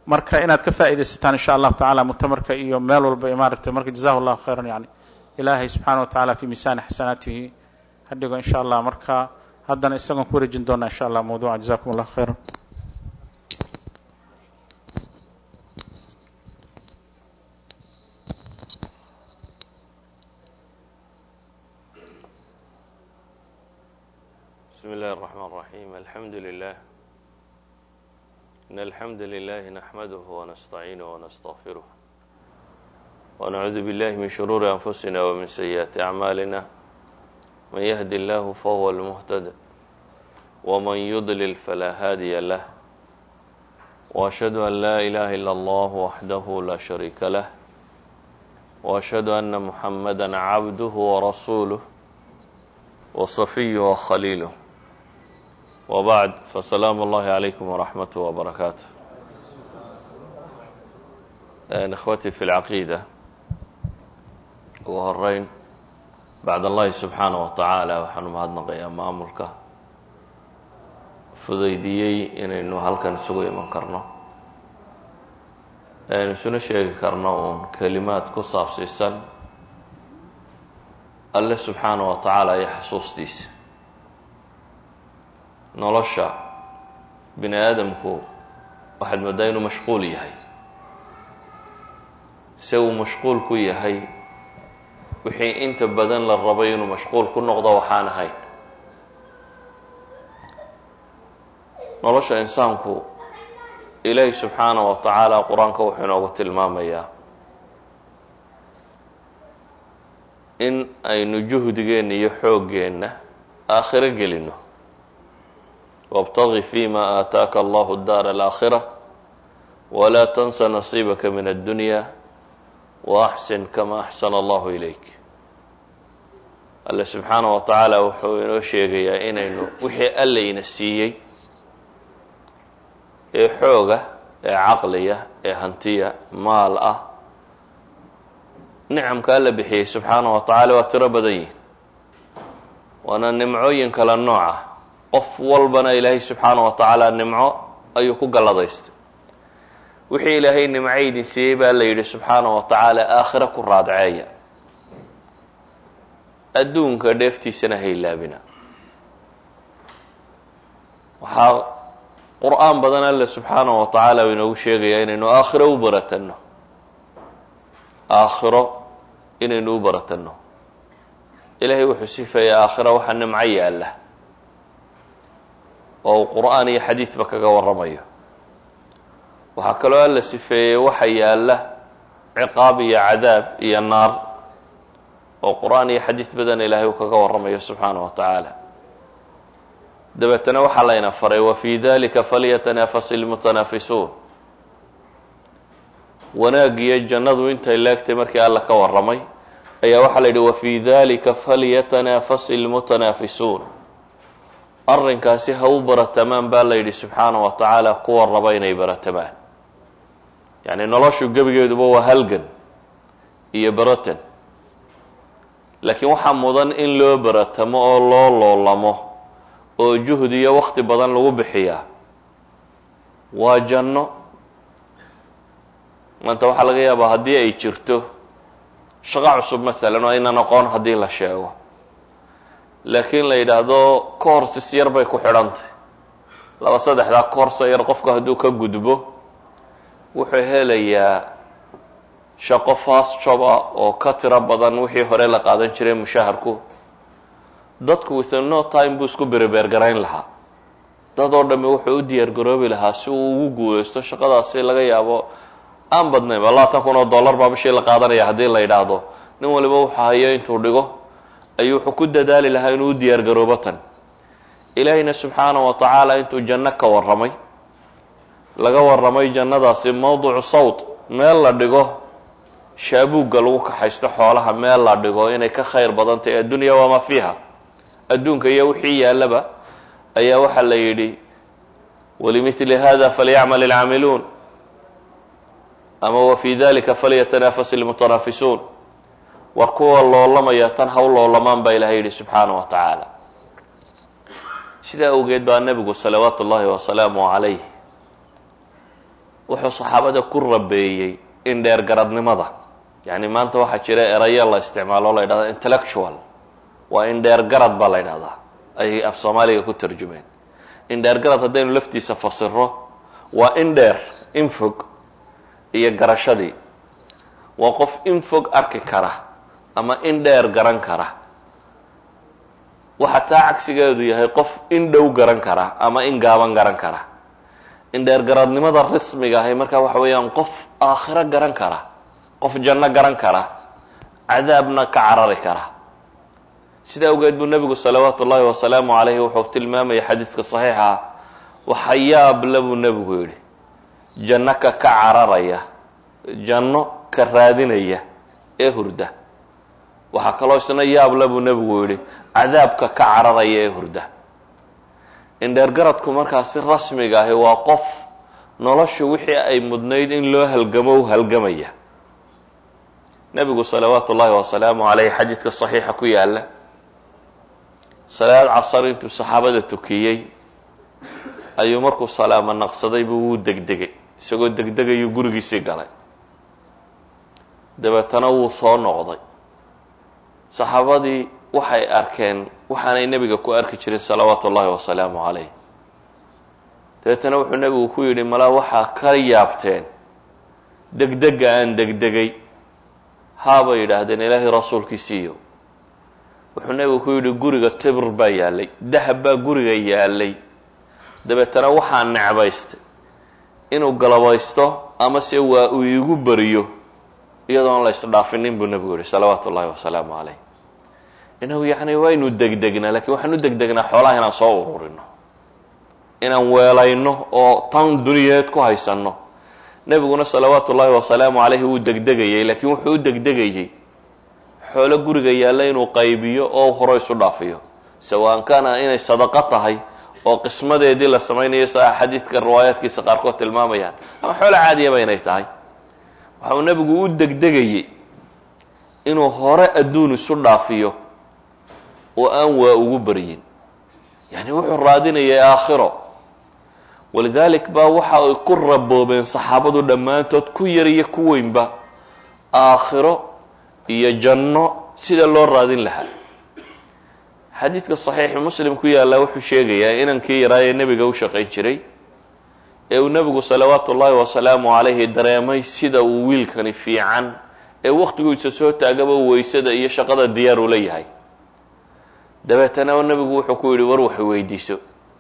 marka inaad ka faa'iidaysataan insha allahu tacala mutamarka iyo meel walba maaragtay marka jazahu llahu khayran yani ilaahay subxaana wa tacala fi miisaani xasanaatihi ha dhigo insha allah marka haddana isagoon ku wareejin doonaa insha allah mawduuca jazakum allahu khayran بسم الله الرحمن الرحيم الحمد لله إن الحمد لله نحمده ونستعينه ونستغفره ونعوذ بالله من شرور أنفسنا ومن سيئات أعمالنا من يهد الله فهو المهتد ومن يضلل فلا هادي له وأشهد أن لا إله إلا الله وحده لا شريك له وأشهد أن محمدا عبده ورسوله وصفيه وخليله وبعد فسلام الله عليكم ورحمته وبركاته إخوتي في العقيدة ugu horeyn bacd allahi subxaanaه wa tacaala waxaanu mahadnaqayaa maamulka fudaydiyey inaynu halkan isugu iman karno aynu isuna sheegi karno uun kelimaad ku saabsiisan alle subxaanaه wa tacaala iyo xasuustiisa nolosha bini aadamku waxaad moodaa inuu mashquul yahay se uu mashquul ku yahay wixii inta badan la rabay inuu mashquul ku noqdo waxaan ahayn nolosha insaanku ilaahi subxaana wa tacaala qur-aanka wuxuu inoogu tilmaamayaa in aynu juhdigeenna iyo xooggeenna aakhiro gelino wاbtagi fima aataaka allahu daar alaakhira walaa tansa nasiibaka min addunya waaxsin kama axsana allahu ilayk alle subxaana wa tacaala wuxuu inoo sheegayaa inaynu wixii allayna siiyey ee xooga ee caqliya ee hantiya maal ah nicamka alla bixiyey subxaana wa tacaala waa tiro badan yihin waana nimcooyin kala nooc ah qof walbana ilaahay subxaana wa tacaala nimco ayuu ku galladaystay wixii ilaahay nimcaydin siiyey baa la yidhi subxaana wa tacaala aakhiro ku raadceeya adduunka dheeftiisana haylaabina waxaa qur-aan badan alle subxaana wa tacaala u inoogu sheegayaa inaynu aakhiro u baratanno aakhiro inaynu u baratanno ilaahay wuxuu sifeeyaa aakhira waxaa nimco yaalla oo uu qur-aan iyo xadiidba kaga warramayo waxaa kaloo alla sifeeyey waxa yaalla ciqaab iyo cadaab iyo naar oo qur-aan iyo xadiid badan ilaahay uu kaga warramayo subxaana wa tacaala dabeetana waxaa layna faray wa fii dalika falyatanafas ilmutanaafisuun wanaagiyo jannadu intay leegtay markii alla ka warramay ayaa waxaa la yidhi wa fii dalika falyatanafas ilmutanaafisuun arrinkaasi ha u baratamaan baa la yidhi subxaana wa tacaala kuwa raba inay baratamaan yacni noloshu gebigeeduba waa halgan iyo baratan laakiin waxaa mudan in loo baratamo oo loo loolamo oo juhdi iyo wakti badan lagu bixiyaa waa janno maanta waxaa laga yaabaa haddii ay jirto shaqo cusub maalan oo aynan aqoon haddii la sheego laakiin la yidhaahdo courses yar bay ku xidhantay laba saddexdaa course yar qofka hadduu ka gudbo wuxuu helayaa shaqo fast job ah oo ka tiro badan wixii hore la qaadan jiray mushaharku dadku within no time buu isku berebeer garayn lahaa dad oo dhamme wuxuu u diyaar garoobi lahaa si uu ugu guuleysto shaqadaasi laga yaabo aan badnaynba labaatan kun oo dollar baa bishii la qaadanaya haddii la yidhaahdo nin waliba wuxuu hayo intuu dhigo ayuu wuxuu ku dadaali lahaa inuu u diyaar garoobo tan ilaahayna subxaana wa tacaala intuu janno ka warramay laga warramay jannadaasi mawdicu sawt meel la dhigo shaabuugga lagu kaxaysto xoolaha meel la dhigo inay ka khayr badan tahay addunya wamaa fiiha adduunka iyo wixii yaallaba ayaa waxaa la yidhi walimithli hada falyacmal ilcaamiluun ama wa fii dalika falyatanafas ilmutanaafisuun war kuwa loolamaya tan haw loolamaan baa ilahay yidhi subxaana wa tacaala sidaa awgeed baa nebigu salawaatu ullaahi wasalaamu calayh wuxuu saxaabada ku rabeeyey in dheergaradnimada yacni maanta waxaa jira erayo la isticmaalo o la yidhahda intellectual waa in dheergarad baa la ydhahdaa ay af soomaaliga ku tarjumeen in dheergarad haddaynu laftiisa fasiro waa in dheer in fog iyo garashadii waa qof in fog arki kara ama in dheer garan kara waxa taa cagsigeedu yahay qof in dhow garan kara ama in gaaban garan kara in dheergaradnimada rasmiga ahay markaa waxa weeyaan qof aakhiro garan kara qof janno garan kara cadaabna ka carari kara sidaa awgeed buu nebigu salawaatu ullaahi wasalaamu calayhi wuxuu tilmaamaya xadiidka saxiixa waxa yaable buu nebigu yidhi janno ka ka cararaya janno ka raadinaya ee hurda waxaa kaloo isna yaable buu nebigu yidhi cadaabka ka cararaya ee hurda indheergaradku markaa si rasmiga ahi waa qof noloshu wixii ay mudnayd in loo halgamo u halgamaya nebigu salawaatu ullaahi wasalaamu calayh xadiidka saxiixa ku yaala salaad casar intuu saxaabada tukiyey ayuu markuu salaamo naqsaday buu wuu degdegay isagoo degdegayuu gurigiisii galay dabeetana wuu soo noqday saxaabadii waxay arkeen waxaanay nebiga ku arki jirin salawaatu ullaahi wasalaamu calayh dabeetana wuxuu nebigu ku yidhi malaa waxaa ka yaabteen degdega aan degdegay haabay yidhaahdeen ilaahay rasuulkiisiiyo wuxuu nebigu ku yidhi guriga tibr baa yaallay dahab baa guriga yaallay dabeetana waxaa necbaystay inuu galabaysto ama se waa uu iigu beriyo iyadoon la isdhaafinin buu nebigu yihi salawaatu ullahi wasalaamu calayh inagu yacni waynu degdegnaa lakiin waxaan u degdegnaa xoolaha inaan soo ururino inaan weelayno oo tan duniyeed ku haysanno nebiguna salawaatu ullaahi wasalaamu calayhi wuu degdegayey laakiin wuxuu u degdegayey xoolo guriga yaalla inuu qaybiyo oo hore isu dhaafiyo sawaan kaana inay sadaqo tahay oo qismadeedii la samaynayo sa xadiidka riwaayaadkiisa qaarkood tilmaamayaan ama xoolo caadiyaba inay tahay waxa uu nebigu u degdegayey inuu hore adduun isu dhaafiyo oo aan waa ugu baryin yani wuxuu raadinayay aakhiro walidalik baa waxa ay ku raboobeen saxaabadu dhammaantood ku yar iyo ku weynba aakhiro iyo janno sida loo raadin lahaa xadiidka saxiixi muslim ku yaallaa wuxuu sheegayaa inankii yaraa ee nebiga u shaqayn jiray ee uu nebigu salawaatu ullaahi wasalaamu calayhi dareemay sida uu wiilkani fiican ee wakhtigiisa soo taagaba weysada iyo shaqada diyaar uu la yahay dabeetana nebigu wuxuu ku yidhi war wax weydiiso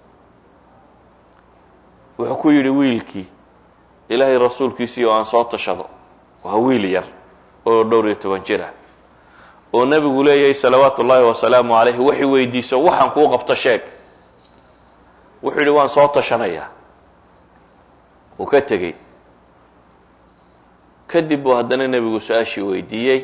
wuxuu ku yidhi wiilkii ilaahay rasuulkiisii oo aan soo tashado waa wiil yar oo dhowr iyo toban jir ah oo nebigu leeyahay salawaatu ullaahi wasalaamu calayhi waxay weydiiso waxaan kuu qabto sheeg wuxuu yidhi waan soo tashanayaa uu ka tegey kadib buu haddana nebigu su-aashii weydiiyey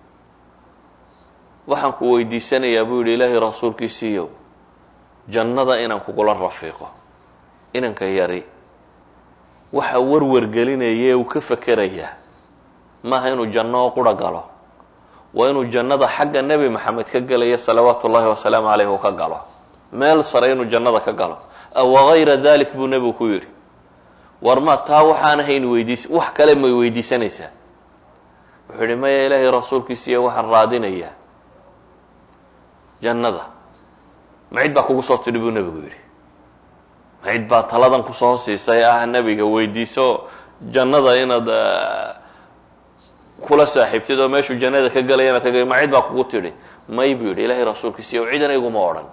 waxaan ku weydiisanayaa buu yidhi ilaahay rasuulkiisiiyow jannada inaan kugula rafiiqo inanka yari waxa warwargelinaya ee uu ka fekerayaa maaha inuu janno qura galo waa inuu jannada xagga nebi maxamed ka gelaya salawaatu ullaahi wasalaamu caleyh uu ka galo meel sare inuu jannada ka galo wagayra dalik buu nebigu ku yidhi war ma taa waxaan ahayn weydiis wax kale may weydiisanaysaa wuxuu yidhi maya ilaahay rasuulkiisiiyo waxaan raadinayaa jannada macid baa kugu soo tidhi buu nebigu yidhi macid baa taladan kusoo siisay ah nebiga weydiiso jannada inaad kula saaxiibtid oo meeshuu jannada ka gelaya inaad ka gel macid baa kugu tidhi may buu yidhi ilaahay rasuulkiisiiyo cidana iguma odhan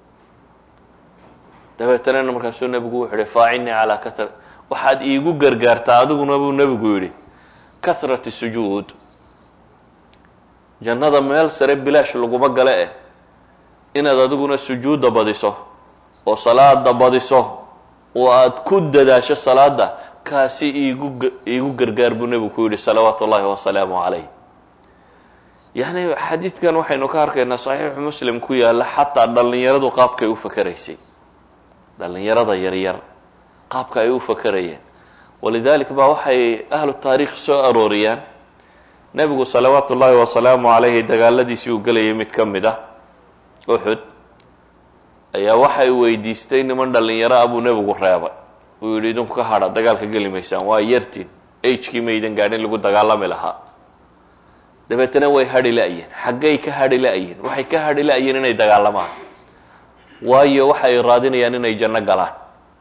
dabeetana markaasuu nebigu wuxuu yihi faacinii calaa kahr waxaad iigu gargaartaa adiguna buu nebigu yidhi kahrati sujuud jannada meel sare bilaash laguma gale eh inaad adiguna sujuudda badiso oo salaada badiso oo aad ku dadaasho salaada kaasi iigu iigu gargaar buu nebigu ku yidhi salawaatu ullaahi wasalaamu calayh yacni xadiidkan waxaynu ka arkaynaa saxiixu muslim ku yaalla xataa dhallinyaradu qaabkay u fakeraysay dhallinyarada yaryar qaabka ay u fakerayeen walidalik baa waxay ahlu taariikh soo arooriyaan nebigu salawaatu ullaahi wasalaamu calayhi dagaaladiisii uu gelayay mid ka mid ah uxud ayaa waxay weydiistay niman dhallinyaro ah buu nebigu reebay uu yidhi idinku ka hadha dagaalka geli maysaan waa yartiin agekii maydan gaadhin lagu dagaalami lahaa dabeetana way hadhi la-yiin xaggay ka hadhi la-yiin waxay ka hadhi la-yiin inay dagaalamaan waayo waxa ay raadinayaan inay janno galaan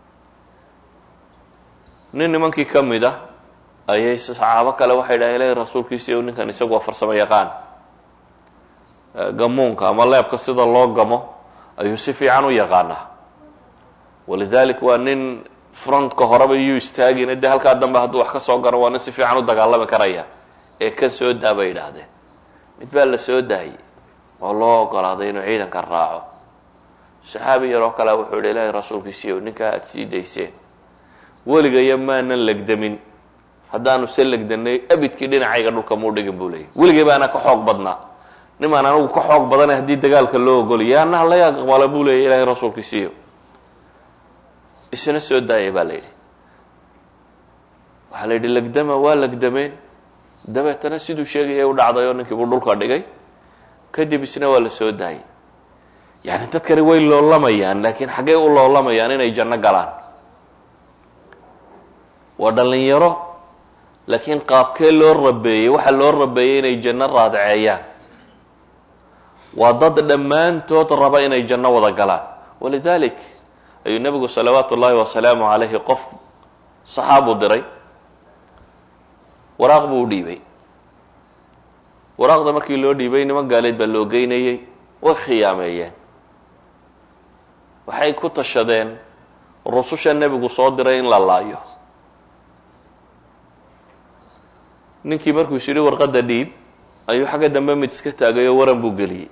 nin nimankii ka mid ah ayay saxaabo kale waxay dhahen ilahi rasuulkiisi o ninkan isagu waa farsamo yaqaan gamuunka ama leebka sida loo gamo ayuu si fiican u yaqaanaa walidalik waa nin frontka horeba iyuu istaagina de halkaa dambe hadduu wax ka soo garo waa nin si fiican u dagaalami karaya ee ka soo daa bay yidhaahdeen mid baa la soo daayey oo loo ogolaaday inuu ciidanka raaco saxaabi yaroo kale wuxuu yihi ilaahay rasuulkiisiiyo ninkaa aada sii dayseen weligaya maanan legdamin haddaanu se legdanay abidkii dhinacayga dhulka muu dhigin buu leeyay weligay baana ka xoog badnaa nimaan anigu ka xoog badanay haddii dagaalka loo ogolaya anna laga aqbala buu leeyay ilaahay rasuulkiisiiyo isna soo daayay baa la yidhi waxaa la yidhi legdama waa legdameen dabeetana siduu sheegaya u dhacday oo ninkiibuu dhulka dhigay kadib isna waa la soo daayay yani dadkani way loolamayaan laakiin xaggay u loolamayaan inay janno galaan waa dhalinyaro laakiin qaabkee loo rabeeyey waxaa loo rabeeyey inay janno raadceeyaan waa dad dhammaantood raba inay janno wada galaan walidalik ayuu nebigu salawaatu ullaahi wasalaamu calayhi qof saxaabu diray waraaq buu u dhiibay waraaqda markii loo dhiibay niman gaaleed baa loo geynayey way khiyaameeyeen waxay ku tashadeen rususha nebigu soo diray in la laayo ninkii markuu is yidhi warqadda dhiib ayuu xagga dambe mid iska taagay oo waran buu geliyey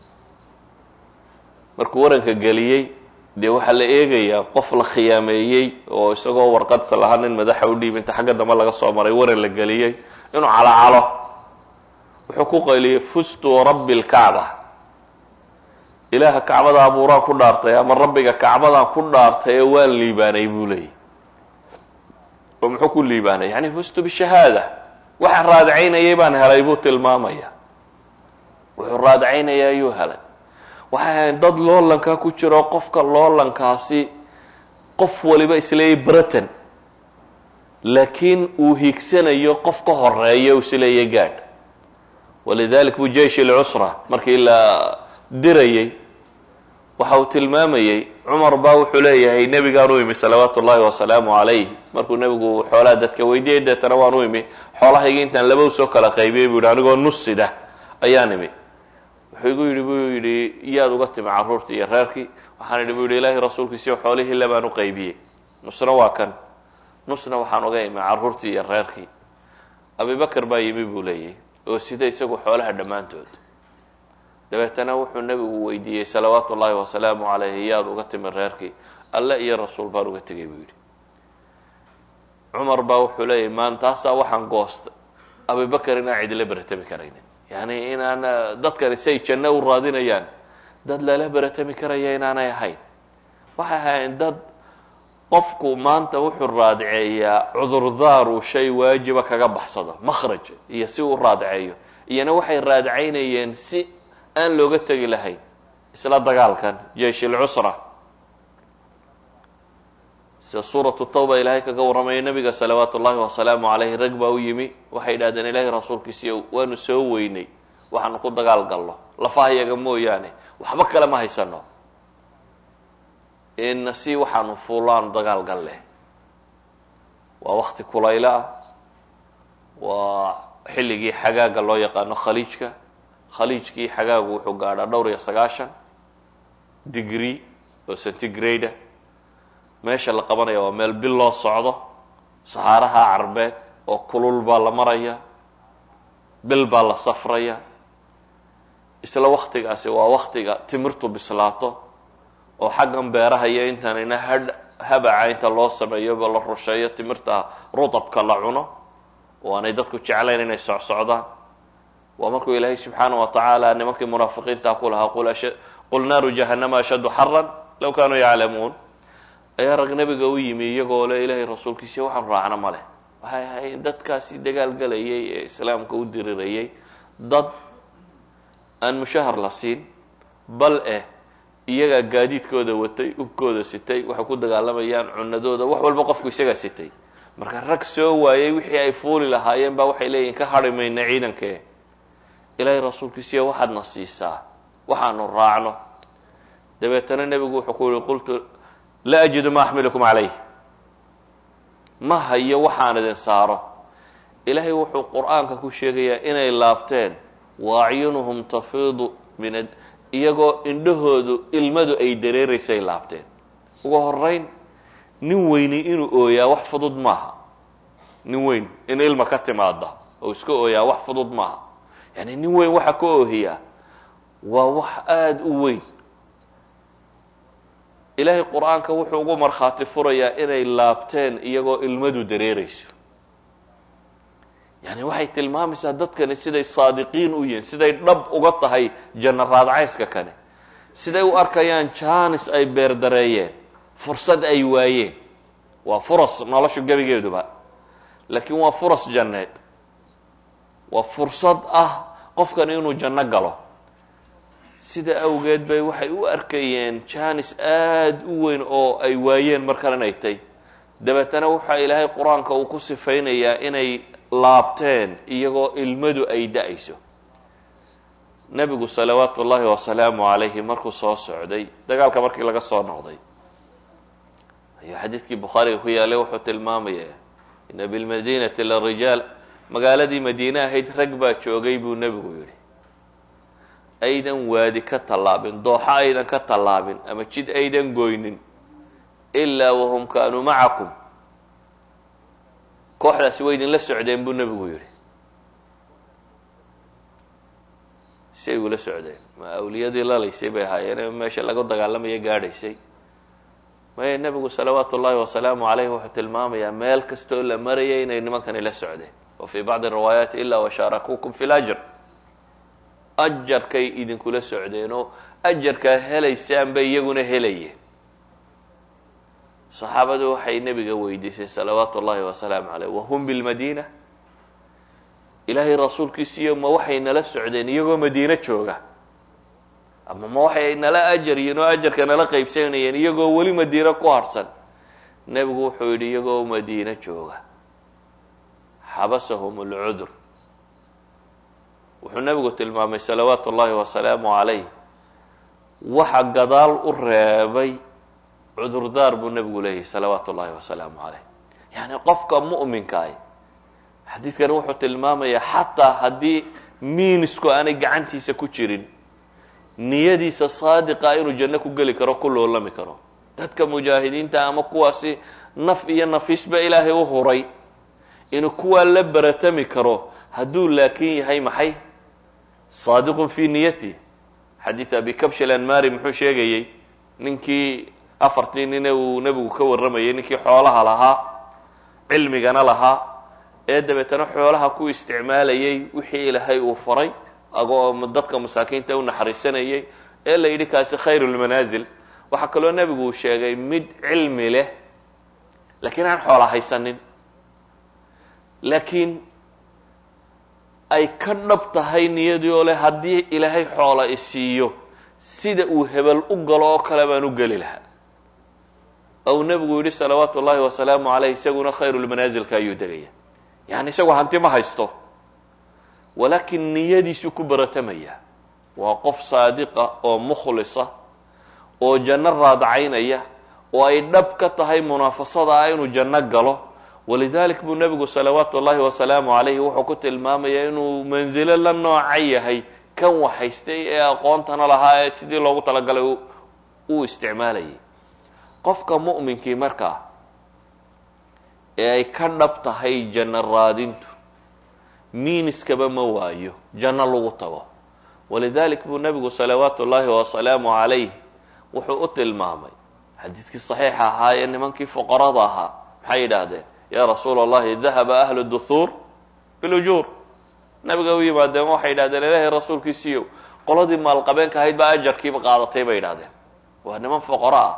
markuu waranka geliyey dee waxaa la eegayaa qof la khiyaameeyey oo isagoo warqadsa lahaa nin madaxa u dhiib inta xagga dambe laga soo maray waran la geliyey inuu calocalo wuxuu ku qayliyey fustu rabbi lkacba ilaaha kacbada abuuraan ku dhaartay ama rabbiga kacbadaan ku dhaartay ee waan liibaanay buu leeyay oo muxuu ku liibaanay yani fustu bishahaada waxaan raadacaynayay baan helay buu tilmaamaya wuxuu raadacaynaya ayuu helay waxay ahayn dad loolankaa ku jiro qofka loolankaasi qof waliba isleeyay britain laakiin uu hiigsanayo qof ka horeeya uu isleeyay gaadh walidalik buu jeish lcusra markii la dirayey waxa uu tilmaamayey cumar baa wuxuu leeyahay nebigaan u imi salawaatu ullahi wasalaamu calayh markuu nebigu xoolaha dadka weydiiyey deetana waan u imi xoolahayga intaan laba usoo kala qaybiyey buu yihi anigoo nusida ayaan imi wuxuu igu yidhi buu yidhi yaad uga timi carruurtii iyo reerkii waxaan idhi bu yidhi ilaahay rasuulkiisiyo xoolihii labaan u qaybiyey nusna waa kan nusna waxaan uga imi carruurtii iyo reerkii abibakar baa yimi buu leeyahy oo sida isagu xoolaha dhammaantood dabeetana wuxuu nebigu weydiiyey salawaatu ullaahi wasalaamu calayhi yaad uga timi reerkii alle iyo rasuul baan uga tegay buu yidhi cumar baa wuxuu leeyahy maantaasaa waxaan goostay abibakar inaan cidila beratami karaynin yani inaan dadkani say janno u raadinayaan dad lala beratami karaya inaanay ahayn waxay ahayn dad qofku maanta wuxuu raadiceeyaa cudurdaar uu shay waajiba kaga baxsado makhraj iyo si uu raadiceeyo iyana waxay raadicaynayeen si aan looga tegi lahayn isla dagaalkan jeish lcusra sida suuratu tawba ilaahay kaga warramayo nebiga salawaatu ullahi wasalaamu calayhi rag baa u yimi waxay idhahdeen ilaahay rasuulkiisiiyo waanu soo weynay waxaanu ku dagaal galno lafahayaga mooyaane waxba kale ma haysano ina si waxaanu fuulaanu dagaal gal leh waa wakti kulaylo ah waa xilligii xagaaga loo yaqaano khaliijka khaliijkii xagaagu wuxuu gaadhaa dhowr iyo sagaashan degree oo centigrade meesha la qabanaya waa meel bil loo socdo saxaaraha carbeed oo kulul baa la maraya bil baa la safraya isla waktigaasi waa waktiga timirtu bislaato oo xaggan beeraha iyo intaanina hadh habaca inta loo sameeyoba la rusheeyo timirta rutabka la cuno oo aanay dadku jeclayn inay socsocdaan waa markuu ilaahay subxaana wa tacaala nimankii munaafiqiinta ku lahaa qul naaru jahannama ashaddu xaran low kaanuu yaclamuun ayaa rag nebiga u yimi iyagoo le ilaahay rasuulkiisi waxaanu raacno ma leh waxay ahayn dadkaasi dagaal galayay ee islaamka u dirirayay dad aan mushahar la siin bal eh iyagaa gaadiidkooda watay ubkooda sitay waxay ku dagaalamayaan cunadooda wax walba qofku isagaa sitay marka rag soo waayey wixii ay fuuli lahaayeen baa waxay leeyihin ka hadhi mayna ciidankee ilaahay rasuulkiisiya waxaadna siisaa waxaanu raacno dabeetana nebigu wuxuu ku yihi qultu laa ajidu ma axmilukum calayh ma hayo waxaan idin saaro ilaahay wuxuu qur-aanka ku sheegayaa inay laabteen wa acyunuhum tafiidu min iyagoo indhahoodu ilmadu ay dareeraysay laabteen ugu horeyn nin weyni inuu ooyaa wax fudud maaha nin weyn in ilma ka timaada oo iska ooyaa wax fudud maaha yani nin weyn waxa ka oohiyaa waa wax aada u weyn ilaahay qur-aanka wuxuu ugu markhaati furayaa inay laabteen iyagoo ilmadu dareerayso yani waxay tilmaamaysaa dadkani siday saadiqiin u yihiin siday dhab uga tahay janno raadcayska kane siday u arkayaan jaanis ay beerdareeyeen fursad ay waayeen waa furas noloshu gebigeeduba laakiin waa furas janneed waa fursad ah qofkan inuu janno galo sida awgeed bay waxay u arkayeen jaanis aada u weyn oo ay waayeen mar kalena ay tay dabeetana waxaa ilaahay qur-aanka uu ku sifaynayaa inay laabteen iyagoo ilmadu ay da-ayso nebigu salawaatu ullaahi wasalaamu calayhi markuu soo socday dagaalka markii laga soo noqday ayuu xadiidkii bukhaariga ku yaalay wuxuu tilmaamayaa ina bilmadinati la rijaal magaaladii madiine ahayd rag baa joogay buu nebigu yidhi aydan waadi ka tallaabin dooxo aydan ka tallaabin ama jid aydan goynin ilaa wahum kaanuu macakum kooxdaasi way idinla socdeen buu nebigu yidhi si ay ula socdeen ma awliyadii lalaysay bay ahaayeen meesha laga dagaalamaya gaadhaysay maya nebigu salawaatu ullaahi wasalaamu calayh wuxuu tilmaamayaa meel kastoo la marayay inay nimankani la socdeen wa fii bacdi riwaayaati ilaa washaarakuukum fi lajr ajarkay idinkula socdeen oo ajarkaa helaysaan bay iyaguna helayeen saxaabadu waxay nebiga weydiisay salawaatu ullaahi wasalaamu caleyh wahum bilmadiina ilaahay rasuulkiisiiyo ma waxay nala socdeen iyagoo madiine jooga ama ma waxay nala ajar yihiin oo ajarka nala qaybsanayeen iyagoo weli madiine ku harhsan nebigu wuxuu yidhi iyagoo madiine jooga xabasahum alcudur wuxuu nebigu tilmaamay salawaatu ullaahi wasalaamu calayh waxa gadaal u reebay cudurdaar buu nebigu leeyahay salawaatu ullaahi wasalaamu calayh yacni qofka mu'minkaah xadiidkani wuxuu tilmaamayaa xataa haddii miinisku aanay gacantiisa ku jirin niyadiisa saadiqa inuu janno ku geli karo ku loolami karo dadka mujaahidiinta ama kuwaasi naf iyo nafiisba ilaahay u huray inuu kuwaa la baratami karo hadduu laakin yahay maxay saadiqun fii niyati xadiid abi kabsh alanmari muxuu sheegayey ninkii afartii nine uu nebigu ka warramayay ninkii xoolaha lahaa cilmigana lahaa ee dabeetana xoolaha ku isticmaalayay wixii ilaahay uu faray agoo dadka masaakiinta u naxariisanayay ee la yidhi kaasi khayru lmanaasil waxaa kaloo nebigu uu sheegay mid cilmi leh laakiin aan xoola haysanin laakiin ay ka dhab tahay niyadii oo leh haddii ilaahay xoola isiiyo sida uu hebel u galo oo kale baan u geli lahaa ou nebigu yidhi salawaatu ullaahi wasalaamu caleyh isaguna khayrulmanaasilka ayuu degaya yani isagu hanti ma haysto walaakin niyadiisu ku baratamaya waa qof saadiqa oo mukhlisa oo janno raadacaynaya oo ay dhab ka tahay munaafasada ah inuu janno galo walidalik buu nebigu salawaatu ullaahi wasalaamu calayhi wuxuu ku tilmaamayaa inuu mansilo la nooca yahay kan waxhaystay ee aqoontana lahaa ee sidii loogu talagalay uu isticmaalayay qofka mu'minkii markaa ee ay ka dhab tahay janno raadintu miiniskaba ma waayo janno lagu tago walidalik buu nebigu salawaatu ullaahi wasalaamu calayh wuxuu u tilmaamay xadiidkii saxiixa ahaa ee nimankii fuqarada ahaa maxay yidhaahdeen yaa rasuula allahi dahaba ahlu duhuur bilujuur nabiga u yimaadeen waxay yidhahdeen ilaahay rasuulkiisiiyow qoladii maalqabeenka ahayd baa ajarkiiba qaadatay bay yidhahdeen waa niman fuqaro ah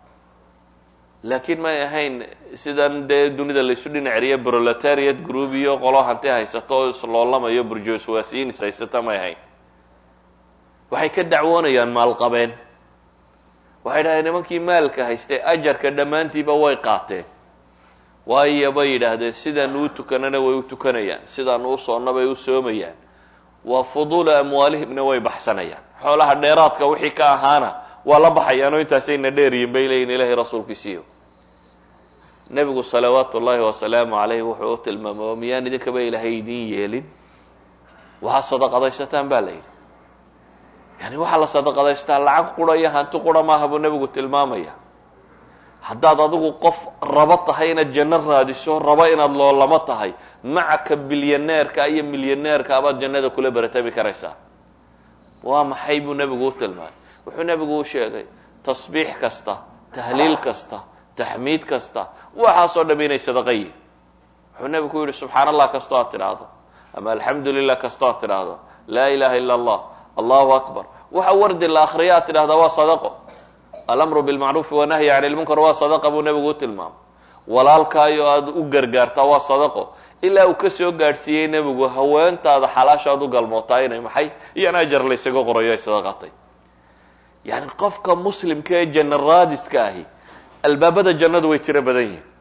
laakiin may ahayn sidan dee dunida laysu dhinaceriya proletariat group iyo qolo hanti haysato oo isloolamayo burjoswasiyinis haysata may ahayn waxay ka dacwoonayaan maalqabeen waxay dhahdeen nimankii maalka haystay ajarka dhammaantiiba way qaateen waayo bay yidhaahdeen sidaanu u tukanana way u tukanayaan sidaanu u soonna bay u soomayaan waa fuduula amwaalihimna way baxsanayaan xoolaha dheeraadka wixii ka ahaana waa la baxayaanoo intaasayna dheeryihin bay leeyihin ilaahay rasuulkiisiiyo nebigu salawaatu ullaahi wasalaamu calayh wuxuu u tilmaamay oo miyaan idinkaba ilaahay idiin yeelin waxaa sadaqadaysataan baa la yidhi yani waxaa la sadaqadaystaa lacag qura iyo hanti qura maaha buu nebigu tilmaamaya haddaad adigu qof rabo tahay inaad janno raadiso rabo inaad loolamo tahay macaka bilyaneerka iyo milyaneerka abaad jannada kula baratami karaysaa waa maxay buu nebigu u tilmaamay wuxuu nebigu u sheegay tasbiix kasta tahliil kasta taxmiid kasta waxaasoo dham inay sadaqa yihin wuxuu nebigu ku yidhi subxaan allah kastoo aad tidhaahdo ama alxamdu lilah kastoo aad tidhaahdo laa ilaha illa allah allahu akbar waxa wardi la akriya aad tidhahdaa waa sadaqo alamru bilmacruufi wanahyi cani lmunkar waa sadaqa buu nebigu u tilmaamay walaalkaayo aada u gargaartaa waa sadaqo ilaa uu ka soo gaadhsiiyey nebigu haweentaada xalaashaad u galmootaa inay maxay iyana ajar laysaga qorayo ay sadaqatay yani qofka muslimka ee janna raadiska ahi albaabada jannadu way tiro badan yihin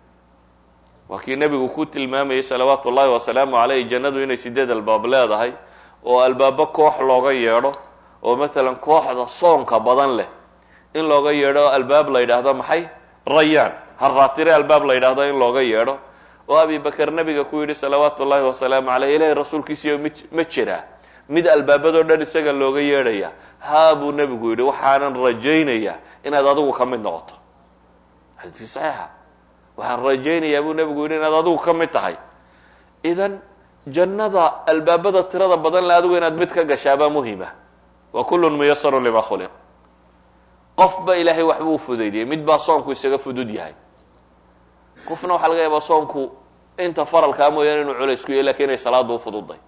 waa kii nebigu ku tilmaamayay salawaatu ullahi wasalaamu caleyh jannadu inay sideed albaab leedahay oo albaabo koox looga yeedho oo maalan kooxda soonka badan leh in looga yeedho albaab la yidhaahdo maxay rayaan harraatire albaab la yidhaahdo in looga yeedho oo abi bakar nebiga ku yidhi salawaatu ullahi wasalaamu caleyh ilahay rasuulkiisiiyo mi ma jiraa mid albaabadoo dhan isaga looga yeedhaya haa buu nebigu yidhi waxaanan rajaynayaa inaad adigu ka mid noqoto xadiiskii saxiixa waxaan rajaynayaa buu nebigu yidhi inaad adigu ka mid tahay idan jannada albaabada tirada badan le adigu inaad mid ka gashaabaa muhima wa kullun muyasarun lima khuliq qofba ilaahay waxbuu u fudaydiyey mid baa soonku isaga fudud yahay qofna waxaa laga yaabaa soonku inta faralkaa mooyaane inuu culays ku yahy lakin inay salaada u fududay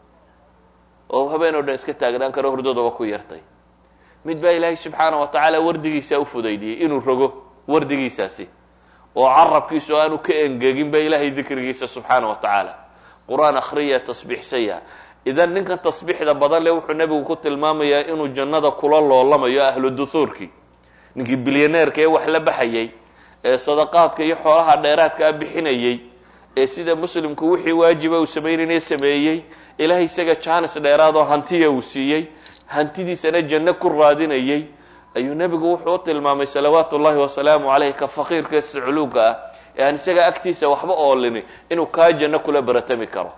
oo habeen oo dhan iska taagnaan karo hurdadaba ku yartay mid baa ilaahay subxaana wa tacaala wardigiisaa u fudaydiyey inuu rogo wardigiisaasi oo carabkiisu aanu ka engegin ba ilaahay dikrigiisa subxaana wa tacaala qur-aan akhriya tasbiixsaya idan ninkan tasbiixda badan le wuxuu nebigu ku tilmaamayaa inuu jannada kula loolamayo ahlu duhuurkii ninkii bilyaneerka ee wax la baxayay ee sadaqaadka iyo xoolaha dheeraadkaa bixinayey ee sida muslimku wixii waajiba uu samaynayna sameeyey ilahay isaga jaanis dheeraadoo hantiya uu siiyey hantidiisana janno ku raadinayey ayuu nebigu wuxuu u tilmaamay salawaatu ullahi wasalaamu caleyh ka faqiirka ee sicluuga ah ee aan isaga agtiisa waxba oolini inuu kaa janno kula baratami karo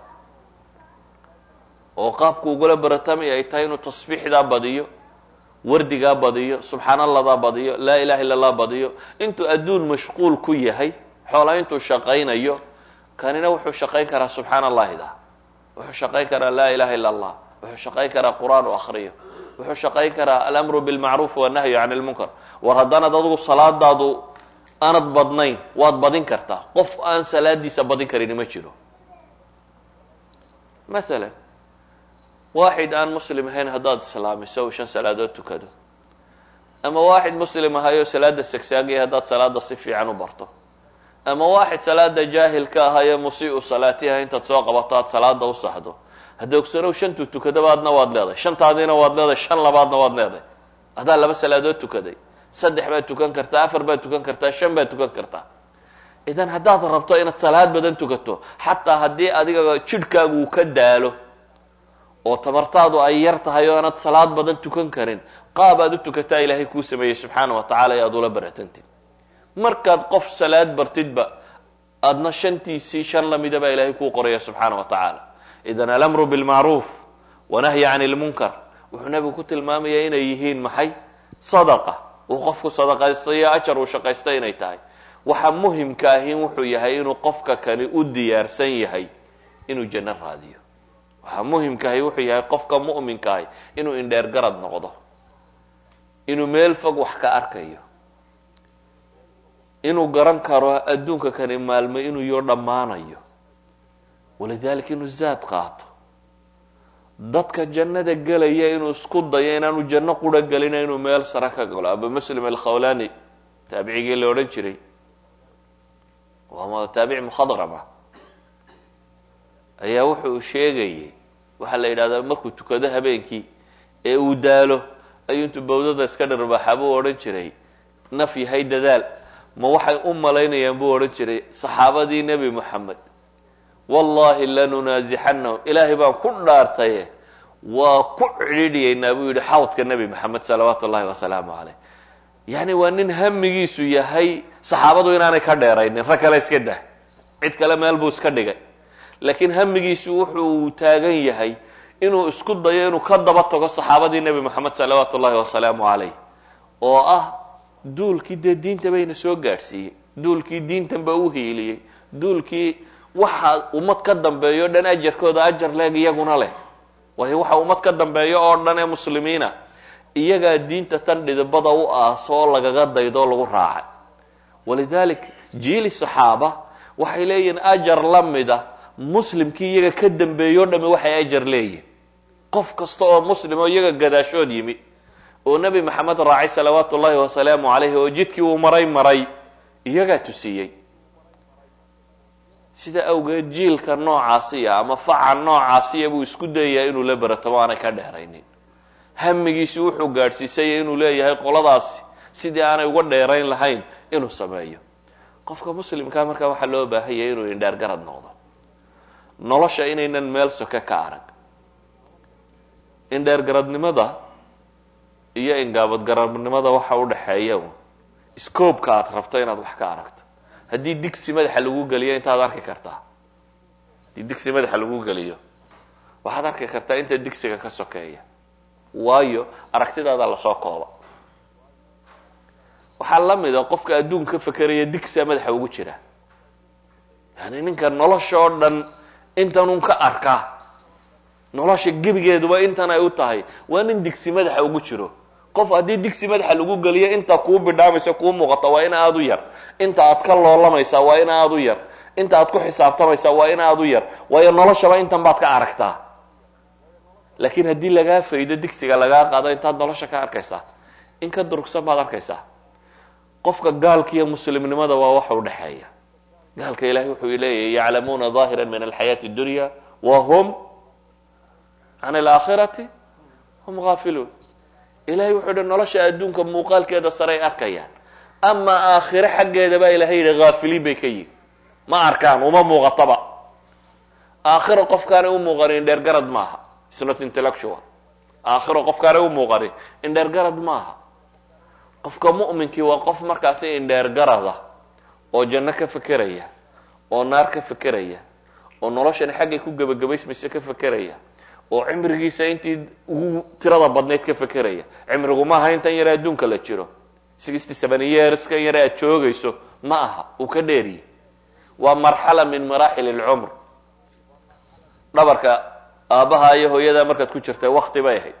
oo qaabku ugula baratami ay tahay inuu tasbiixdaa badiyo wardigaa badiyo subxaan alladaa badiyo laa ilaha illa allah badiyo intuu adduun mashquul ku yahay xoola intuu shaqaynayo kanina wuxuu shaqayn karaa subxaan allahida wuxuu shaqayn karaa laa ilaha illa allah wuxuu shaqayn karaa qur-aan u akriyo wuxuu shaqayn karaa alamru bilmacruuf wanahyu can lmunkar war haddaanad adigu salaadaadu aanad badnayn waad badin kartaa qof aan salaadiisa badin karini ma jiro maalan waaxid aan muslim ahayn haddaad islaamiso uu shan salaadood tukado ama waaxid muslim ahayoo salaada sagsaagaya haddaad salaada si fiican u barto ama waaxid salaada jaahil ka ahayo musiiu salaatiha intaad soo qabato aad salaada u saxdo hadda ogsanow shantuu tukadaba adna waad leedahay shantaadiina waad leedahay shan labaadna waad leedahay haddaad laba salaadood tukaday saddex baad tukan kartaa afar baad tukan kartaa shan baad tukan kartaa idan haddaad rabto inaad salaad badan tukato xataa haddii adiga jidhkaagu uu ka daalo oo tamartaadu ay yar tahay oo aanad salaad badan tukan karin qaab aad u tukataa ilaahay kuu sameeyey subxaana wa tacala ee aad ula baratantid markaad qof salaad bartidba aadna shantiisii shan lamida baa ilaahay kuu qoraya subxaana wa tacaala idan alamru bilmacruuf wanahyi can lmunkar wuxuu nebigu ku tilmaamayaa inay yihiin maxay sadaqa uu qofku sadaqaystayo ajar uu shaqaysta inay tahay waxa muhimka ahi wuxuu yahay inuu qofka kani u diyaarsan yahay inuu janno raadiyo waxaa muhimkaahi wuxuu yahay qofka mu'minka ahi inuu indheer garad noqdo inuu meel fog wax ka arkayo inuu garan karo adduunka kani maalmo inuu yoo dhammaanayo walidaalika inuu zaad qaato dadka jannada gelaya inuu isku dayo inaanu janno qura gelina inuu meel sare ka galo abu muslim alkhawlani taabicigii la odhan jiray waa taabici mukhadrama ayaa wuxuu sheegayay waxaa la yidhahdaa markuu tukado habeenkii ee uu daalo ayuu intuu bawdada iska dharbaaxa buu odhan jiray naf yahay dadaal ma waxay u malaynayaan buu odhan jiray saxaabadii nebi moxamed wallahi lanunaasixannahum ilaahay baan ku dhaartaye waa ku cidhiidhiyaynaa buu yidhi xawdka nebi moxamed salawaatu ullahi wasalaamu caleyh yacni waa nin hamigiisu yahay saxaabadu inaanay ka dheeraynin rag kale iska dah cid kale meel buu iska dhigay laakiin hamigiisu wuxuu taagan yahay inuu isku dayo inuu ka daba tago saxaabadii nebi moxamed salawaatu ullahi wasalaamu caleyh oo ah duulkii dee diinta bayna soo gaadhsiiyey duulkii diintan ba u hiiliyey duulkii waxa ummad ka dambeeyo o dhan ajarkooda ajar leeg iyaguna leh waayo waxa ummad ka dambeeyo oo dhan ee muslimiina iyagaa diinta tan dhidibada u aaso oo lagaga daydo lagu raacay walidalik jiili saxaaba waxay leeyihiin ajar la mida muslimkii iyaga ka dambeeyo o dhami waxay ajar leeyihin qof kasta oo muslim oo iyaga gadaashood yimi oo nebi maxamed raacay salawaatu ullahi wasalaamu calayhi oo jidkii uu maray maray iyagaa tusiyey sida awgeed jiilka noocaasiya ama faca noocaasiya buu isku dayayaa inuu la beratamo aanay ka dheeraynin hamigiisi wuxuu gaadhsiisaya inuu leeyahay qoladaasi sidii aanay uga dheerayn lahayn inuu sameeyo qofka muslimkaa markaa waxaa loo baahan yahay inuu indheer garad noqdo nolosha inaynan meel soke ka arag indheer garadnimada iyo ingaabadgaradnimada waxa u dhexeeya scoobka aad rabto inaad wax ka aragto haddii digsi madaxa lagu geliyo intaad arki kartaa haddii digsi madaxa lagu geliyo waxaad arki kartaa inta digsiga ka sokeeya waayo aragtidaada lasoo kooba waxaa la mida qofka adduunka ka fekeraya digsia madaxa ugu jira yani ninka nolosha oo dhan intanun ka arkaa nolosha gebigeeduba intan ay u tahay waa nin digsi madaxa ugu jiro qof haddii digsi madaxa lagu geliyo inta kuu bidhaamaysa kuu muuqata waa in aada u yar inta aad ka loolamaysaa waa in aada u yar inta aad ku xisaabtamaysaa waa in aada u yar waayo noloshaba intan baad ka aragtaa laakiin haddii lagaa faydo digsiga lagaa qaado intaad nolosha ka arkaysaa in ka durugsan baad arkaysaa qofka gaalka iyo muslimnimada waa waxa u dhexeeya gaalka ilahay wuxuu leeyahy yaclamuuna ظaahira min alxayaati اdunya wa hum can alaakhirati hum gaafiluun ilahay wuxuu yihi nolosha adduunka muuqaalkeeda saray arkayaan ama aakhire xaggeeda baa ilahay yidhi haafiliin bay ka yihin ma arkaan uma muuqataba aakhiro qofkaanay u muuqanin dheergarad maaha isnot intellectual aakhiro qofkaanay u muuqanin indheergarad maaha qofka mu'minkii waa qof markaasi indheergarada oo janno ka fekeraya oo naar ka fekeraya oo noloshani xaggay ku gebagabaysmaysa ka fekeraya oo cimrigiisa intii ugu tirada badnayd ka fekeraya cimrigu maaha intan yare adduunka la jiro sixty seven yearskan yare aad joogayso ma aha uu ka dheeriye waa marxala min maraaxil alcumr dhabarka aabbaha iyo hooyadaa markaad ku jirtay wakti bay ahayd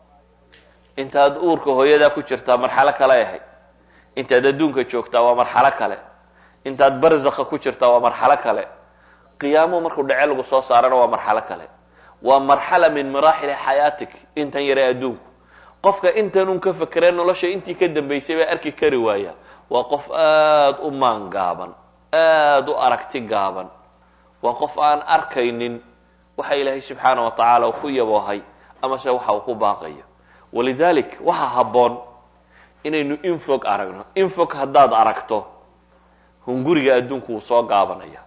intaad uurka hooyadaa ku jirtaa marxalo kale ahayd intaad adduunka joogtaa waa marxalo kale intaad barzakha ku jirtaa waa marxalo kale qiyaamuhu markuu dhece lagu soo saarana waa marxalo kale waa marxala min maraaxili xayaatik intan yare adduunku qofka intanun ka fekeree nolosha intii ka dambaysay baa arki kari waaya waa qof aada u maan gaaban aada u aragti gaaban waa qof aan arkaynin waxa ilaahay subxaana wa tacaala uu ku yaboohay amase waxa uu ku baaqayo walidalik waxaa habboon inaynu infog aragno infog haddaad aragto hunguriga adduunku wuu soo gaabanaya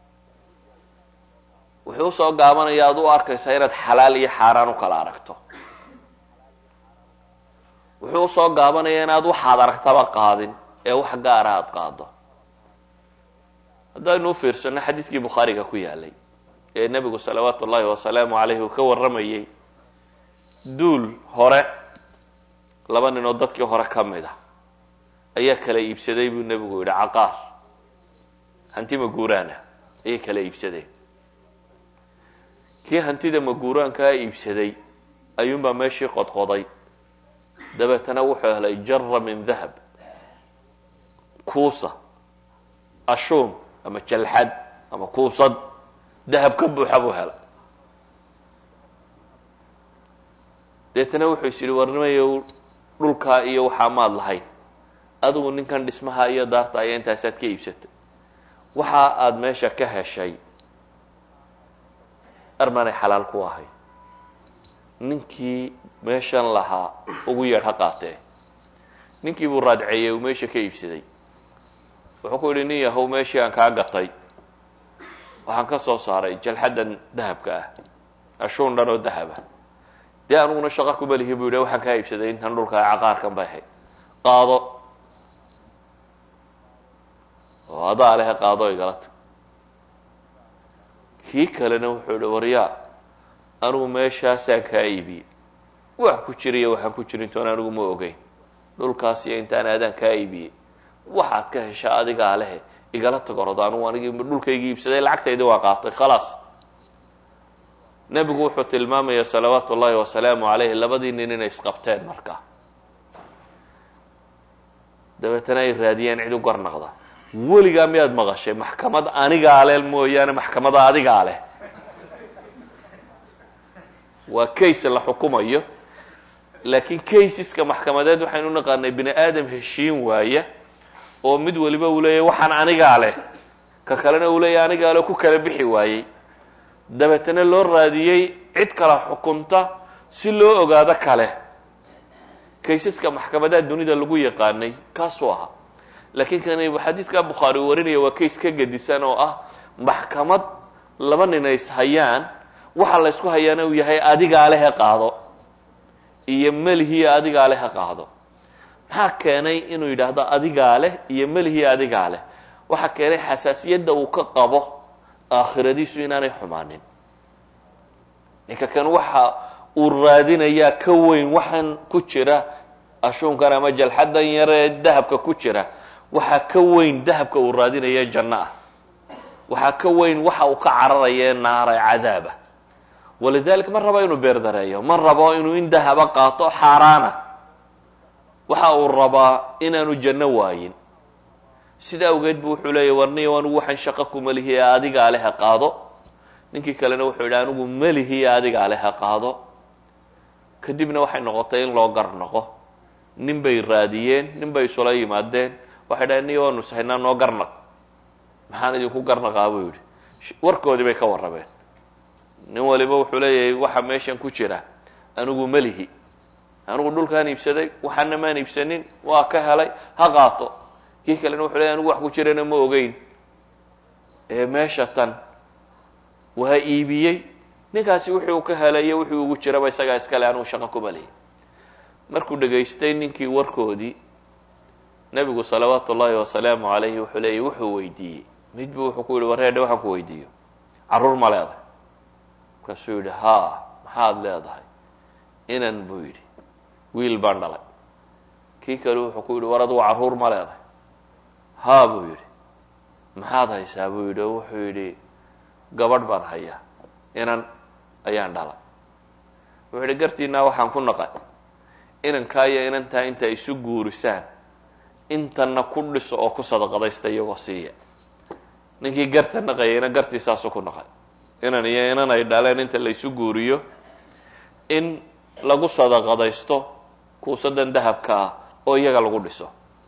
wuxuu usoo gaabanaya ad u arkaysaa inaad xalaal iyo xaaraan u kala aragto wuxuu usoo gaabanaya inaad waxaad aragtaba qaadin ee wax gaara aada qaado haddaynu u fiirsano xadiidkii bukhaariga ku yaalay ee nebigu salawaatu ullahi wasalaamu caleyhi uu ka warramayey duul hore laba nin oo dadkii hore ka mid ah ayaa kala iibsaday buu nebigu yidhi caqaar hanti maguuraana ayay kala iibsadeen kii hantida maguuraankaa iibsaday ayuunbaa meeshii qodqoday dabeetana wuxuu helay jara min dahab kuusa ashuum ama jalxad ama kuusad dahab ka buuxa buu helay deetana wuxuu is yidhi warnimayo dhulkaa iyo waxaa maad lahayn adigu ninkan dhismaha iyo daarta ayaa intaasaad ka iibsatay waxa aada meesha ka heshay armanay xalaal ku ahay ninkii meeshan lahaa ugu yeedh ha qaatee ninkii buu raadceeyey uu meesha ka iibsaday wuxuu ku yidhi nin yahow meeshii aan kaa gatay waxaan ka soo saaray jalxaddan dahabka ah ashuun dhan oo dahaba dee aniguna shaqo kuma lihi buu yidhi waxaan kaa iibsaday intan dhulka caqaarkan bay ahayd qaado oo adaa lehe qaado igala tag kii kalena wuxuu yihi waryaa anigu meeshaasaan kaa iibiyey wax ku jiriyo waxaan ku jirintoon anigu ma ogeyn dhulkaas iyo intaan aadaan kaa iibiyey waxaad ka heshaa adigaa lehe igala tagorado anugu anigi dhulkaygii iibsaday lacagtaydii waa qaatay khalaas nebigu wuxuu tilmaamaya salawaatu ullaahi wasalaamu calayhi labadii nin inay isqabteen markaa dabeetana ay raadiyeen cid u garnaqda weligaa miyaad maqashay maxkamad anigaa leh mooyaane maxkamada adigaa leh waa case la xukumayo laakiin caseska maxkamadeed waxaynu naqaanay bini aadam heshiin waaya oo mid waliba uu leeyahy waxaan anigaa leh ka kalena uu leeyahy anigaa leh ku kala bixi waayey dabeetana loo raadiyey cid kala xukunta si loo ogaado kale kaysaska maxkamadaha dunida lagu yaqaanay kaasuu ahaa laakiin kan xadiidka bukhaari uu warinaya waa kays ka gedisan oo ah maxkamad laba nin ay ishayaan waxa la ysku hayaana uu yahay adigaa lehe qaado iyo melihiyo adigaa lehe qaado maxaa keenay inuu yidhaahdo adigaa leh iyo melihiyo adigaa leh waxaa keenay xasaasiyadda uu ka qabo aakhiradiisu inaanay xumaanin ninka kan waxa uu raadinayaa ka weyn waxaan ku jira ashuunkan ama jalxadan yaree dahabka ku jira waxaa ka weyn dahabka uu raadinaya janno ah waxaa ka weyn waxa uu ka cararaya ee naara cadaaba walidalik ma rabo inuu beerdareeyo ma rabo inuu in dahaba qaato xaaraana waxa uu rabaa inaanu janno waayin sida awgeed bu wuxuu leeyahy warniyo anigu waxaan shaqo ku melihi ee adigaa leha qaado ninkii kalena wuxuu yidhi anigu melihi ee adigaa leha qaado kadibna waxay noqotay in loo gar noqo nin bay raadiyeen nin bay isula yimaadeen waxay dhahen niyo waanu sahaynaa noo garnaq maxaan idinku garnaqaa buu yidhi warkoodii bay ka warrameen nin waliba wuxuu leeyahay waxa meeshan ku jira anigu melihi anigu dhulkaan iibsaday waxaana maan iibsanin waa ka helay ha qaato kii kalena wuxuu leeyahy anigu wax ku jirana ma ogeyn ee meesha tan waa iibiyey ninkaasi wuxuu ka helayo wuxuu ugu jiraba isagaa iskale anigu shaqo kuma lihi markuu dhegaystay ninkii warkoodii nebigu salawaatu ullaahi wasalaamu calayhi wuxuu leeyahy wuxuu weydiiyey mid buu wuxuu ku yihi wareedhe waxaan ku weydiiyo carruur ma leedahay markaasuu yidhi haa maxaad leedahay inan buu yidhi wiil baan dhalay kii kale wuxuu ku yidhi war adugu carruur ma leedahay haa buu yidhi maxaad haysaa buu yidhi oo wuxuu yidhi gabadh baan hayaa inan ayaan dhalay wuxuu yidhi gartiinaa waxaan ku naqay inankaa iyo inantaa inta isu guurisaan intanna ku dhiso oo ku sadaqadaysta iyagoo siiya ninkii garta naqayayna gartiisaasu ku naqay inan iyo inan ay dhaleen inta la isu guuriyo in lagu sadaqadaysto kuusadan dahabka ah oo iyaga lagu dhiso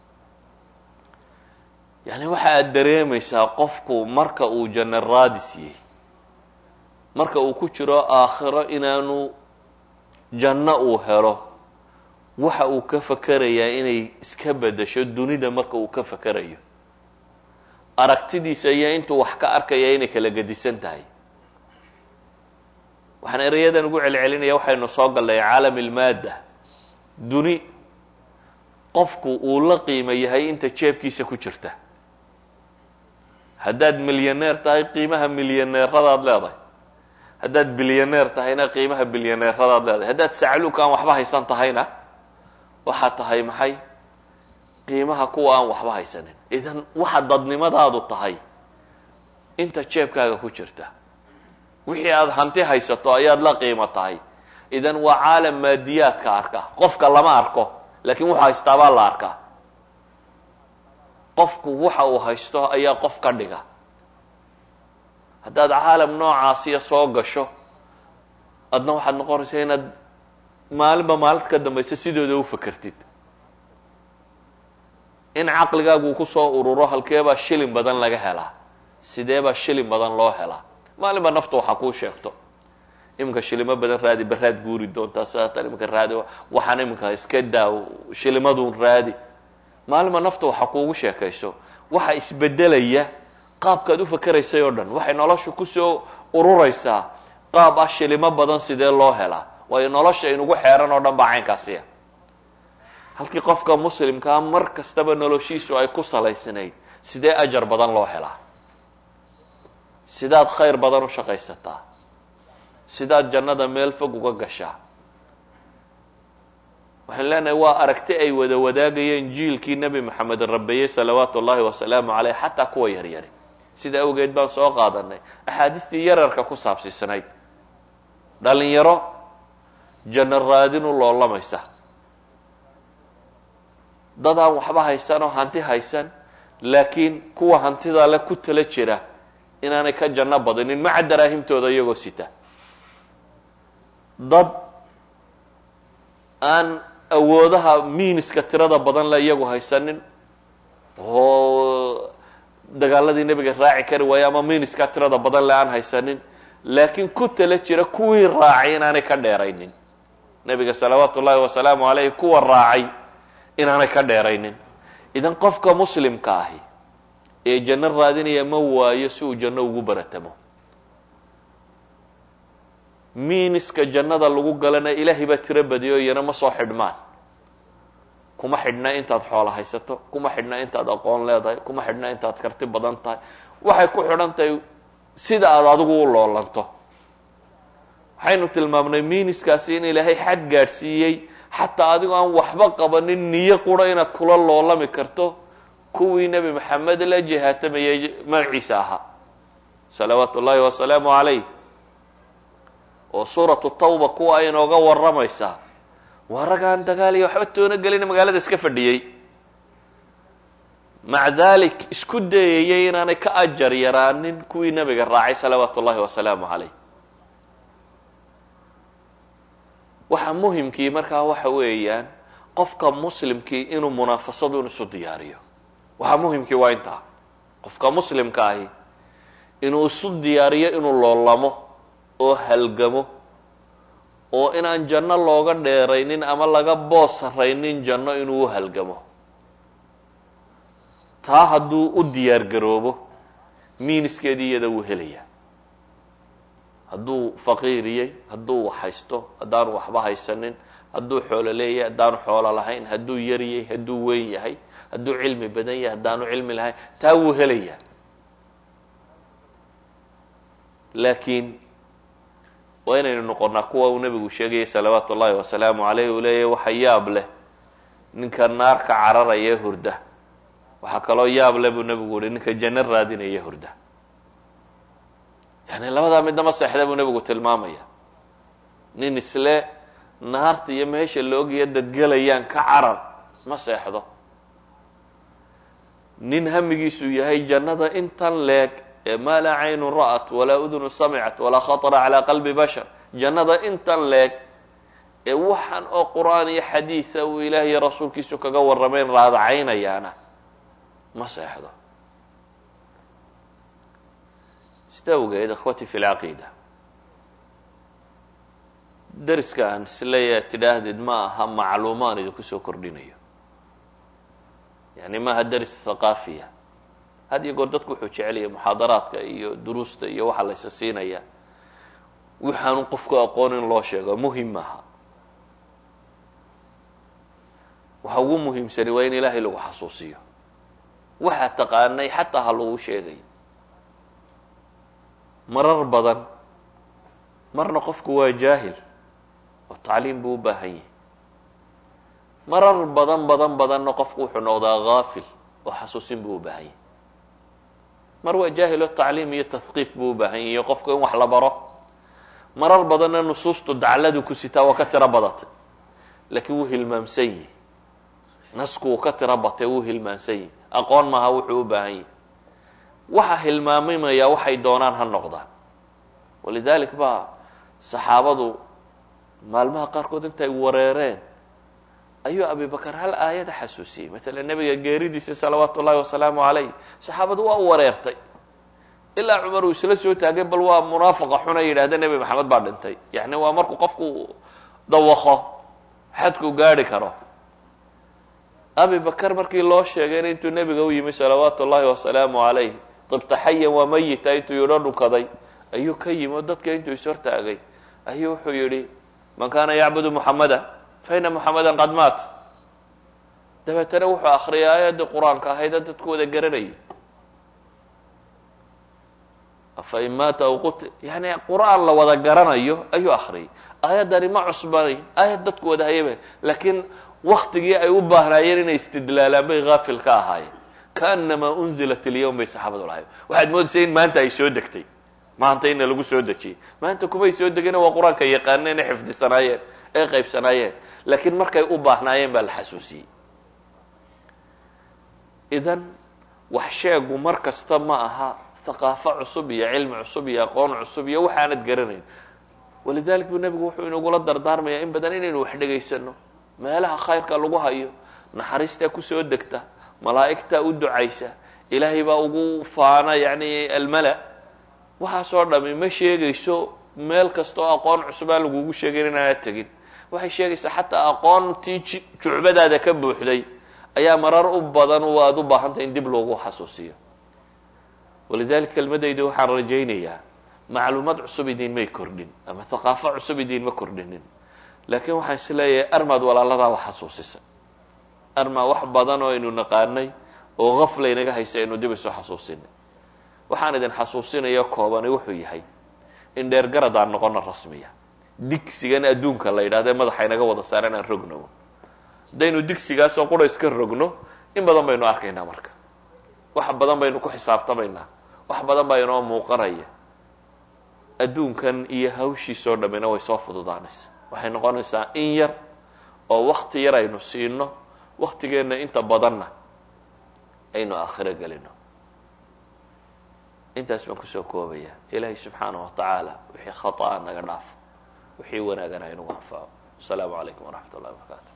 yani waxa aad dareemaysaa qofku marka uu janno raadis yahay marka uu ku jiro aakhiro inaanu janno uu helo waxa uu ka fakerayaa inay iska bedesho dunida marka uu ka fakerayo aragtidiisa iyo intuu wax ka arkaya inay kala gedisan tahay waxaan erayadan ugu celcelinaya waxaynu soo gallay caalam ilmaadda duni qofku uu la qiimo yahay inta jeebkiisa ku jirta haddaad milyaneer tahay qiimaha milyaneeradaad leedahay haddaad bilyaneer tahayna qiimaha bilyaneeradaad leedahay haddaad sacluuk aan waxba haysan tahayna waxaad tahay maxay qiimaha kuwa aan waxba haysanin idan waxa dadnimadaadu tahay inta jeebkaaga ku jirta wixii aada hanti haysato ayaad la qiimo tahay idan waa caalam maadiyaadka arka qofka lama arko laakiin wuxuu haystaabaa la arkaa qofku waxa uu haysto ayaa qof ka dhiga haddaad caalam noocaasiya soo gasho adna waxaad noqonaysaa inaad maalinba maalinta ka dambaysa sidooda u fakertid in caqligaagu kusoo ururo halkeebaa shilin badan laga helaa sideebaa shilin badan loo helaa maalinba naftu waxa kuu sheegto iminka shilimo badan raadi baraad guuri doontaa sidaatan iminka raadi waxaan iminka iska daa shilimadun raadi maalima nafta waxa kuugu sheekayso waxa isbedelaya qaabkaad u fakeraysay oo dhan waxay noloshu kusoo ururaysaa qaab ah shilimo badan sidee loo helaa waayo nolosha inugu xeeran oo dhan baa caynkaasiya halkii qofka muslimkaa mar kastaba noloshiisu ay ku salaysanayd sidee ajar badan loo helaa sidaad khayr badan u shaqaysataa sidaad jannada meel fog uga gashaa waxaan leenahay waa aragti ay wada wadaagayeen jiilkii nebi moxamed rabeeyey salawaatu ullahi wasalaamu caleyh xataa kuwa yaryari sida awgeed baan soo qaadanay axaadiistii yararka ku saabsiisanayd dhalinyaro janno raadin u loolamaysa dad aan waxba haysan oo hanti haysan laakiin kuwa hantida le ku tala jira inaanay ka janno badinin maca daraahimtooda iyagoo sita dad aan awoodaha miiniska tirada badan le iyagu haysanin oo dagaaladii nebiga raaci kari waayo ama miiniska tirada badan le aan haysanin laakiin ku tala jira kuwii raacay inaanay ka dheeraynin nebiga salawaatu ullahi wasalaamu caleyh kuwa raacay inaanay ka dheeraynin idan qofka muslimka ahi ee janno raadinaya ma waayo si uu janno ugu baratamo miiniska jannada lagu galana ilaahay baa tiro badiyo iyana ma soo xidhmaan kuma xidhna intaad xoolo haysato kuma xidhna intaad aqoon leedahay kuma xidhna intaad karti badan tahay waxay ku xidhan tahay sida aada adigu u loolanto waxaynu tilmaamnay miiniskaasi in ilaahay xad gaadhsiiyey xataa adigoo aan waxba qabanin niyo qura inaad kula loolami karto kuwii nebi maxamed la jihaatamayay magaciisa ahaa salawaatu ullahi wasalaamu calayh oo suuratu tawba kuwa ay inooga warramaysaa waa ragaan dagaal iyo waxba toona gelina magaalada iska fadhiyey maca dalik isku dayayay inaanay ka ajar yaraanin kuwii nebiga raacay salawaatu ullahi wasalaamu calayh waxa muhimkii markaa waxa weeyaan qofka muslimkii inuu munaafasadu in isu diyaariyo waxa muhimkii waa intaa qofka muslimka ahi inuu isu diyaariyo inuu loolamo oo halgamo oo inaan janno looga dheeraynin ama laga boos saraynin janno inuu u halgamo taa hadduu u diyaar garoobo miiniskeedii iyada wuu helaya hadduu faqiiriyey hadduu wax haysto haddaanu waxba haysanin hadduu xoolo leeyahay haddaanu xoolo lahayn hadduu yaryay hadduu weyn yahay hadduu cilmi badan yahay haddaanu cilmi lahayn taa wuu helayaa laakiin waa inaynu noqonnaa kuwa uu nebigu sheegayay salawaatu ullahi wasalaamu caleyh uu leeyahy waxa yaab leh ninka naarka cararaya ee hurda waxaa kaloo yaab leh buu nebigu uhi ninka janno raadinaya hurda yani labadaa midnama seexda buu nebigu tilmaamaya nin isle naarta iyo meesha loogiya dadgelayaan ka carar ma seexdo nin hamigiisu yahay jannada intan leeg ee maa laa caynun ra'at walaa udunu samicat walaa khatara calaa qalbi bashar jannada intan leeg ee waxaan oo qur'aan iyo xadiida uu ilaah iyo rasuulkiisu kaga warramayn raadacaynayaana ma seexdo sida awgeed ikhwati fi lcaqiida deriska aan isleeya tidhaahdid ma aha macluumaan idinku soo kordhinayo yani maaha deris thaqaafiya had iyo goor dadku wuxuu jecelaya muxaadaraadka iyo duruusta iyo waxaa laysa siinaya waxaanu qofku aqoon in loo sheego muhim maaha waxa ugu muhiimsani waa in ilaahay lagu xasuusiyo waxaa taqaanay xataa ha lagu sheegayo marar badan marna qofku waa jaahil oo tacliim buu u baahan yahay marar badan badan badanna qofku wuxuu noqdaa haafil oo xasuusin buu u baahan yahay mar waa jaahil oo tacliim iyo tahqiif buu u baahan yahay qofku in wax la baro marar badanna nusuustu dacladu ku sitaa waa ka tiro badatay laakiin wuu hilmaamsan yahi nasku wuu ka tiro batay wuu hilmaamsan yahi aqoon maaha wuxuu u baahan yahay waxa hilmaamimaya waxay doonaan ha noqdaan walidalik baa saxaabadu maalmaha qaarkood intay wareereen ayuu abibakar hal aayada xasuusiyey matala nebiga geeridiisa salawaatu ullahi wasalaamu calayh saxaabadu waa wareertay ilaa cumar uu isla soo taagay bal waa munaafaqa xuna yidhahda nebi maxamed baa dhintay yani waa markuu qofku dawaqo xadku gaadhi karo abi bakar markii loo sheegayna intuu nebiga u yimi salawaatu ullahi wasalaamu calayh tibta xayan waa mayita intuu yidho dhunkaday ayuu ka yimi oo dadka intuu ishortaagay ayuu wuxuu yidhi man kana yacbudu muxamada fa ina muxamadan qad maat dabeetana wuxuu akriyay aayaddii qur-aanka ahaydee dadku wada garanayay fain maata aw qut yani qur-aan la wada garanayo ayuu akriyay aayaddani ma cusbanayn aayad dadku wada hayaba laakiin waktigii ay u baahnaayeen inay istidlaalaan bay haafil ka ahaayeen kaanamaa unzilat ilyawm bay saxaabadu lahayd waxaad moodaysa in maanta ay soo degtay maanta ina lagu soo dejiyey maanta kumay soo degina waa qur-aanka yaqaaneen ee xifdisanaayeen ee qaybsanaayeen laakiin markay u baahnaayeen baa la xasuusiyey idan wax sheegu mar kasta ma aha haqaafo cusub iyo cilmi cusub iyo aqoon cusub iyo waxaanad garanayn walidalik buu nebigu wuxuu inagula dardaarmayaa in badan inaynu wax dhegaysano meelaha khayrka lagu hayo naxariistaa kusoo degta malaa'igtaa u ducaysa ilaahay baa ugu faana yani almala waxaasoo dhami ma sheegayso meel kasta oo aqoon cusubaa lagugu sheegayn inaanad tegin waxay sheegaysaa xataa aqoontii jucbadaada ka buuxday ayaa marar u badan aada u baahantay in dib loogu xasuusiyo walidalika kelmadayda waxaan rajaynayaa macluumaad cusub idinmay kordhin ama haqaafo cusub idinma kordhinin laakiin waxaan is leeyahay armaad walaaladaa wax xasuusisa armaa wax badan oo aynu naqaanay oo gafla inaga haysa aynu dib isu xasuusinay waxaan idin xasuusinaya koobani wuxuu yahay in dheergarad aan noqono rasmiya digsigan adduunka la yidhahda madaxa inaga wada saaran aan rogno haddaynu digsigaasoo qura iska rogno in badan baynu arkaynaa marka wax badan baynu ku xisaabtamaynaa wax badan baa inoo muuqanaya adduunkan iyo hawshiisoo dhammina way soo fududaanaysa waxay noqonaysaa in yar oo wakti yar aynu siino waktigeenna inta badanna aynu aakhiro gelino intaas baan kusoo koobaya ilaahay subxaanaه wa tacaala wixii khaطأa naga dhaafo wixii wanaagana inagu anfaco asalaamu calaykum waraxmat ullahi wabarakaatu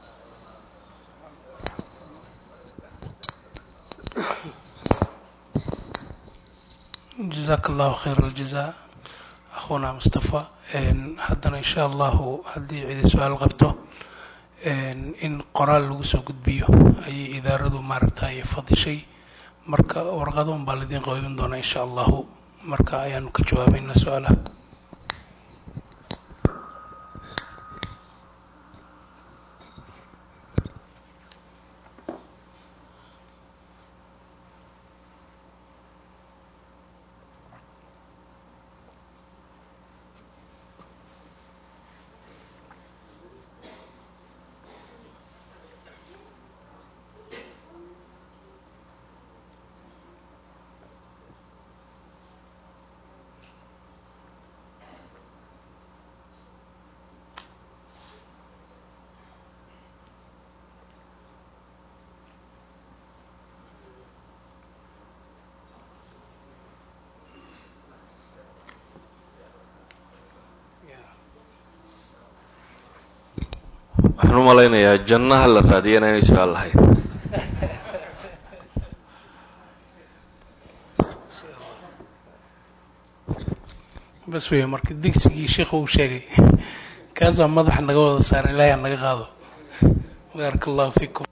jazaaka allahu khayr aljaza akhuna mustafa haddana insha allahu haddii cidi su-aal qabto in qoraal lagu soo gudbiyo ayay idaaradu maaragtay fadishay marka warqado un baa laidiin qaybin doonaa insha allahu marka ayaanu ka jawaabeynaa su-aalaha waxaan u malaynayaa jannaha la raadiyana inay su-aal lahayn bas weya marka digsigii sheikhu uu sheegay kaas baa madaxa naga wada saaran ilaahay aan naga qaado baaraka allahu fiikum